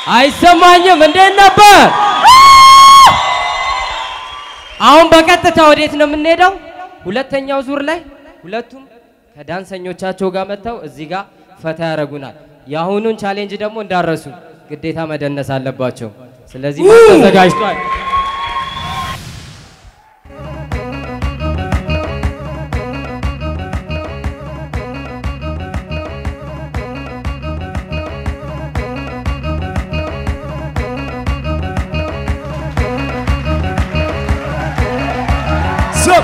አይሰማኝም። እንዴት ነበር? አሁን በቀጥታ ወዴት ነው የምንሄደው? ሁለተኛው ዙር ላይ ሁለቱም ከዳንሰኞቻቸው ጋር መጥተው እዚህ ጋር ፈታ ያደርጉናል። የአሁኑን ቻሌንጅ ደግሞ እንዳረሱ ግዴታ መደነስ አለባቸው። ስለዚህ ተዘጋጅቷል። Sup?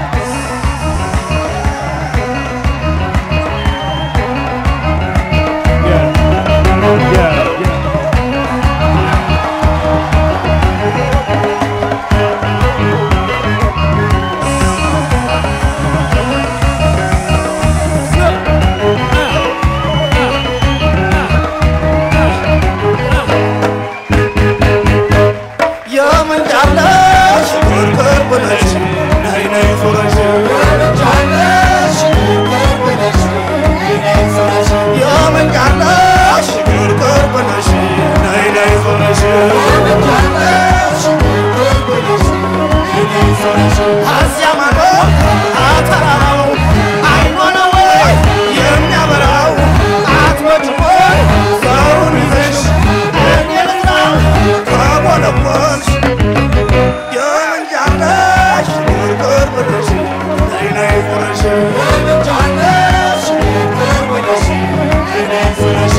Yeah. Yeah. Yeah. የምንጫለሽ ኩርኩር ብለሽ ነይ ነይ ዞረሽ የምንጫለሽ ኩርኩር ብለሽ ነይ ነይ ዞረሽ እዚያ ማዶ አተራራው አይኗ ነው ወይ የሚያበራው አትመጭም ወይ ሰውን ይዘሽ እኔ ልጥራው ከቦለቦልሽ የምንጫለሽ ኩርኩር ብለሽ ነይ ነይ ዞረሽ የምንጫለሽ ኩርኩር ብለሽ ነይ ነይ ዞረሽ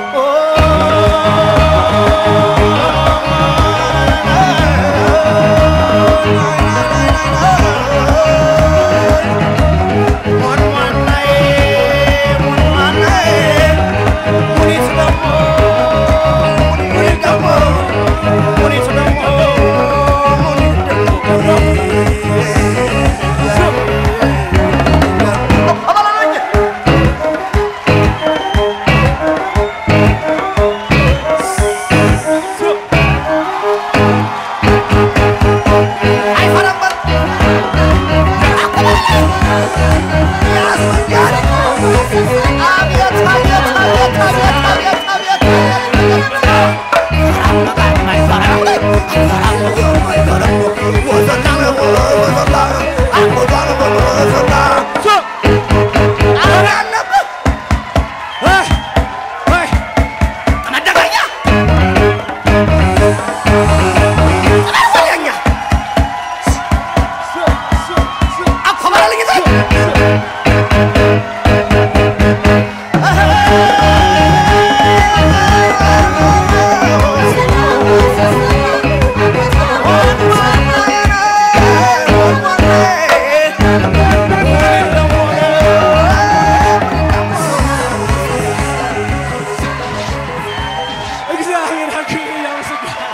እግዚአብሔር አክብር ያመሰግናል።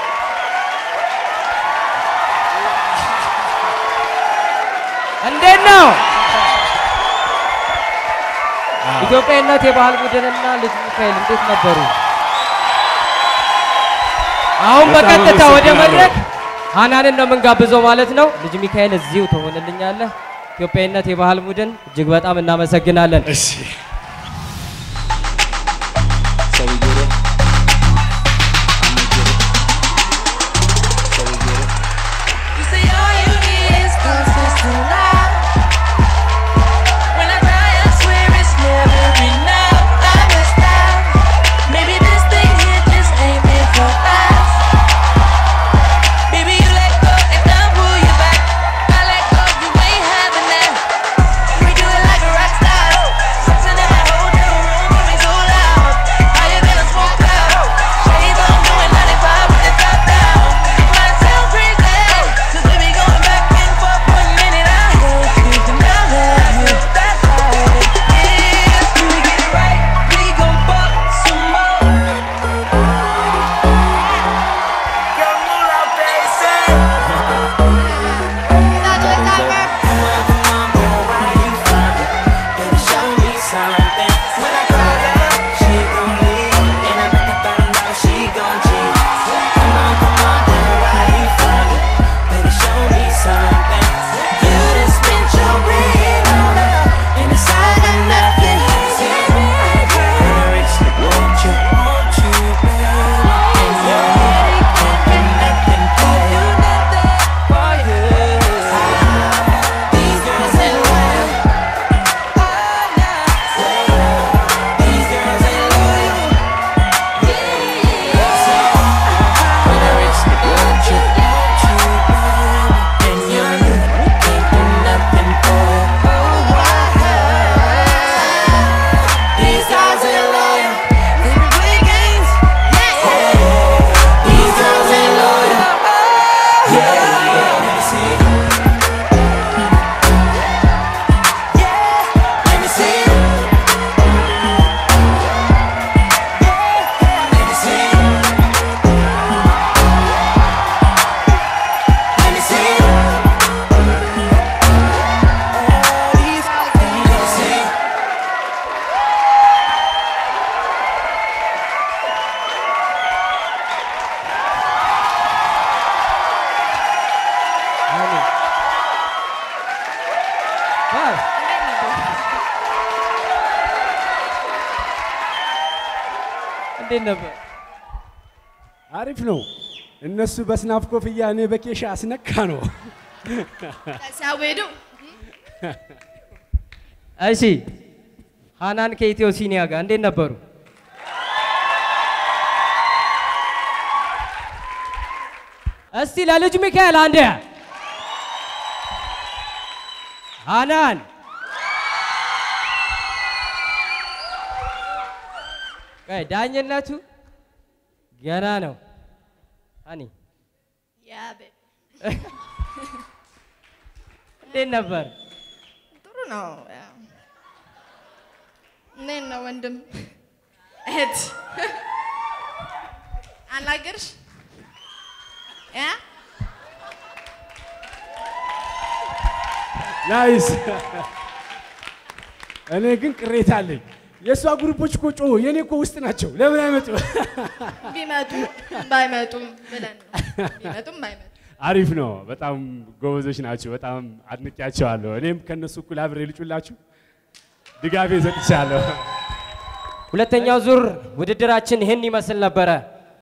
እንዴት ነው? ኢትዮጵያዊነት የባህል ቡድንና ልጅ ሚካኤል እንዴት ነበሩ? አሁን በጣም በቀጥታ ወደ አመሰግናለሁ። መድረክ ሀናንን ነው የምንጋብዘው ማለት ነው። ልጅ ሚካኤል እዚሁ ትሆንልኛለህ። ኢትዮጵያዊነት የባህል ቡድን እጅግ በጣም እናመሰግናለን። እሺ So we get it. I'ma get it. So we get it. You say all you need is consistent love. When I die, I swear it's never enough. I messed up. Maybe this thing here just ain't meant for us. Baby, you let go and I pull you back. I let go, you ain't having that. We do it like a rock star. Sex in the እንዴት ነበር? አሪፍ ነው። እነሱ በስናፍ ኮፍያ እኔ በኬሻ አስነካ ነው። ሲያወዱ እሺ ሃናን ከኢትዮ ሲኒያ ጋር እንዴት ነበሩ? እስቲ ለልጅ ሚካኤል አንዴ ሃናን ቆይ ዳኝነቱ ገና ነው። ሃኒ ያቤ እንዴት ነበር? ጥሩ ነው። ያው እንዴት ነው ወንድም እህት አናገርሽ ያ ናይስ። እኔ ግን ቅሬታ አለኝ። የእሷ ግሩፖች እኮ ጮሁ፣ የእኔ እኮ ውስጥ ናቸው። ለምን አይመጡ? ቢመጡ ባይመጡም ብለን ነው። ቢመጡም ባይመጡም አሪፍ ነው። በጣም ጎበዞች ናቸው። በጣም አድንቄያቸዋለሁ። እኔም ከእነሱ እኩል አብሬ ልጩላችሁ ድጋፌ ሰጥቻለሁ። ሁለተኛው ዙር ውድድራችን ይህን ይመስል ነበረ።